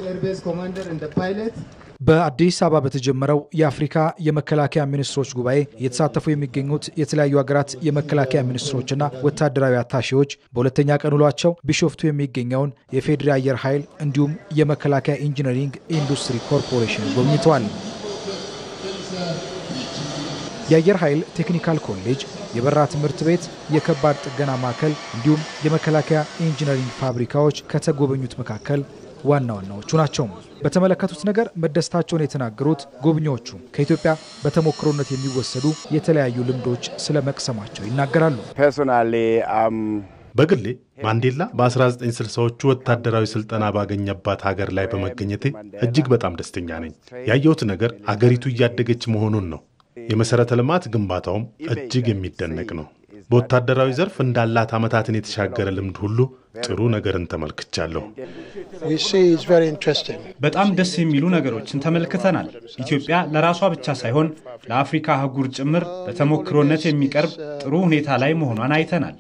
በአዲስ አበባ በተጀመረው የአፍሪካ የመከላከያ ሚኒስትሮች ጉባኤ እየተሳተፉ የሚገኙት የተለያዩ ሀገራት የመከላከያ ሚኒስትሮችና ወታደራዊ አታሼዎች በሁለተኛ ቀን ውሏቸው ቢሾፍቱ የሚገኘውን የፌዴሪ አየር ኃይል እንዲሁም የመከላከያ ኢንጂነሪንግ ኢንዱስትሪ ኮርፖሬሽን ጎብኝተዋል። የአየር ኃይል ቴክኒካል ኮሌጅ፣ የበረራ ትምህርት ቤት፣ የከባድ ጥገና ማዕከል እንዲሁም የመከላከያ ኢንጂነሪንግ ፋብሪካዎች ከተጎበኙት መካከል ዋና ዋናዎቹ ናቸው። በተመለከቱት ነገር መደሰታቸውን የተናገሩት ጎብኚዎቹ ከኢትዮጵያ በተሞክሮነት የሚወሰዱ የተለያዩ ልምዶች ስለ መቅሰማቸው ይናገራሉ። በግሌ ማንዴላ በ1960ዎቹ ወታደራዊ ስልጠና ባገኘባት ሀገር ላይ በመገኘቴ እጅግ በጣም ደስተኛ ነኝ። ያየሁት ነገር አገሪቱ እያደገች መሆኑን ነው። የመሠረተ ልማት ግንባታውም እጅግ የሚደነቅ ነው። በወታደራዊ ዘርፍ እንዳላት ዓመታትን የተሻገረ ልምድ ሁሉ ጥሩ ነገርን ተመልክቻለሁ። በጣም ደስ የሚሉ ነገሮችን ተመልክተናል። ኢትዮጵያ ለራሷ ብቻ ሳይሆን ለአፍሪካ አህጉር ጭምር በተሞክሮነት የሚቀርብ ጥሩ ሁኔታ ላይ መሆኗን አይተናል።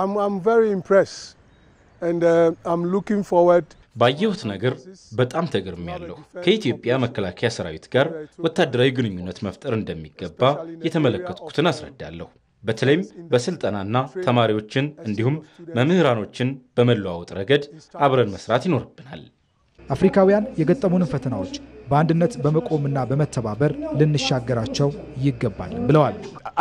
ባየሁት ነገር በጣም ተገርሜያለሁ። ከኢትዮጵያ መከላከያ ሰራዊት ጋር ወታደራዊ ግንኙነት መፍጠር እንደሚገባ የተመለከትኩትን አስረዳለሁ። በተለይም በስልጠናና ተማሪዎችን እንዲሁም መምህራኖችን በመለዋወጥ ረገድ አብረን መስራት ይኖርብናል። አፍሪካውያን የገጠሙንን ፈተናዎች በአንድነት በመቆምና በመተባበር ልንሻገራቸው ይገባል ብለዋል።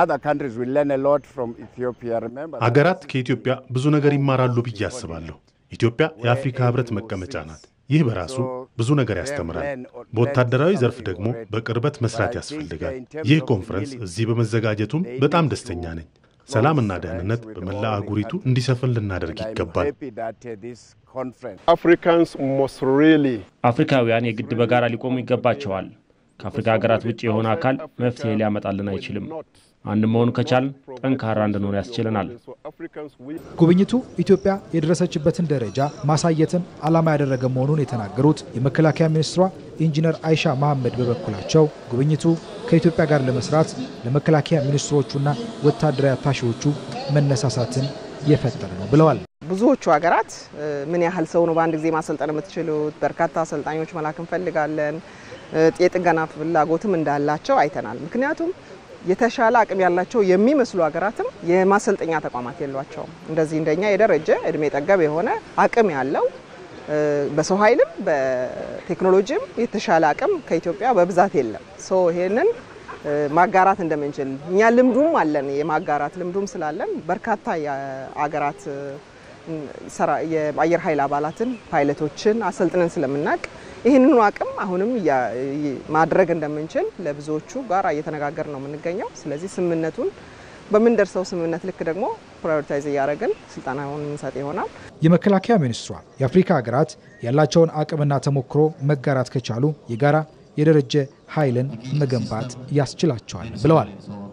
አገራት ከኢትዮጵያ ብዙ ነገር ይማራሉ ብዬ አስባለሁ። ኢትዮጵያ የአፍሪካ ሕብረት መቀመጫ ናት። ይህ በራሱ ብዙ ነገር ያስተምራል። በወታደራዊ ዘርፍ ደግሞ በቅርበት መስራት ያስፈልጋል። ይህ ኮንፈረንስ እዚህ በመዘጋጀቱም በጣም ደስተኛ ነኝ። ሰላምና ደህንነት በመላ አህጉሪቱ እንዲሰፍን ልናደርግ ይገባል። አፍሪካውያን የግድ በጋራ ሊቆሙ ይገባቸዋል። ከአፍሪካ ሀገራት ውጭ የሆነ አካል መፍትሄ ሊያመጣልን አይችልም። አንድ መሆኑ ከቻልን ጠንካራ እንድንሆን ያስችለናል። ጉብኝቱ ኢትዮጵያ የደረሰችበትን ደረጃ ማሳየትን ዓላማ ያደረገ መሆኑን የተናገሩት የመከላከያ ሚኒስትሯ ኢንጂነር አይሻ መሐመድ በበኩላቸው ጉብኝቱ ከኢትዮጵያ ጋር ለመስራት ለመከላከያ ሚኒስትሮቹና ወታደራዊ አታሺዎቹ መነሳሳትን የፈጠረ ነው ብለዋል። ብዙዎቹ ሀገራት ምን ያህል ሰው ነው በአንድ ጊዜ ማሰልጠን የምትችሉት? በርካታ አሰልጣኞች መላክ እንፈልጋለን። የጥገና ፍላጎትም እንዳላቸው አይተናል። ምክንያቱም የተሻለ አቅም ያላቸው የሚመስሉ ሀገራትም የማሰልጠኛ ተቋማት የሏቸውም። እንደዚህ እንደኛ የደረጀ እድሜ ጠገብ የሆነ አቅም ያለው በሰው ኃይልም በቴክኖሎጂም የተሻለ አቅም ከኢትዮጵያ በብዛት የለም። ሶ ይሄንን ማጋራት እንደምንችል እኛ ልምዱም አለን፣ የማጋራት ልምዱም ስላለን በርካታ የአገራት የአየር ኃይል አባላትን ፓይለቶችን አሰልጥነን ስለምናውቅ ይህንኑ አቅም አሁንም ማድረግ እንደምንችል ለብዙዎቹ ጋር እየተነጋገር ነው የምንገኘው። ስለዚህ ስምምነቱን በምንደርሰው ስምምነት ልክ ደግሞ ፕራዮሪታይዝ እያደረግን ስልጠናውን የምንሰጥ ይሆናል። የመከላከያ ሚኒስትሯ የአፍሪካ ሀገራት ያላቸውን አቅምና ተሞክሮ መጋራት ከቻሉ የጋራ የደረጀ ኃይልን መገንባት ያስችላቸዋል ብለዋል።